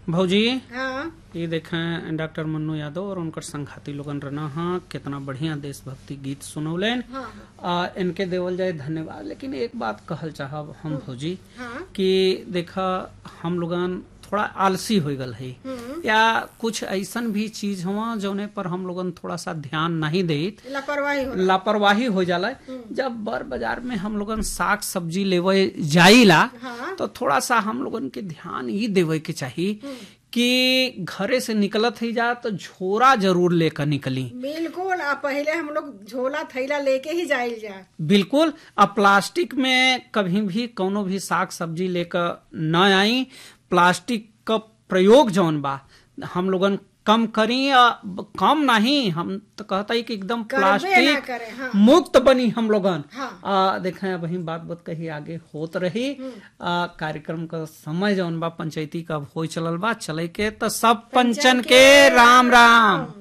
भौजी हाँ ये देखें डॉक्टर मन्नू यादव और उनकर संघाती लोगन रहना हाँ कितना बढ़िया देशभक्ति गीत सुनौलन हाँ आ, इनके देवल जाए धन्यवाद लेकिन एक बात कहल चाहब हम भौजी हाँ कि देखा हम लोगन थोड़ा आलसी हो गल है हम्म, या कुछ ऐसन भी चीज हुआ जौने पर हम लोगन थोड़ा सा ध्यान नहीं देत लापरवाही हो लापरवाही हो जाला जब बर बाजार में हम लोगन साग सब्जी लेवे जाइला हाँ तो थोड़ा सा हम लोगन के ध्यान ये देवे के चाहिए कि घरे से निकलत ही जा तो झोरा जरूर लेकर निकली बिल्कुल आ पहले हम लोग झोला थैला लेके ही जाइल जा बिल्कुल अब प्लास्टिक में कभी भी कोनो भी साग सब्जी लेकर न आई प्लास्टिक का प्रयोग जौन बा हम लोगन कम करी या कम नहीं हम तो कहता ही कि एकदम करबे ना प्लास्टिक करे हाँ मुक्त बनी हम लोगन हाँ आ, देखें वही बात बात कही आगे होत रही आ, कार्यक्रम का समय जौन बा पंचायती का हो चलल बा चले के तो सब पंचन के राम राम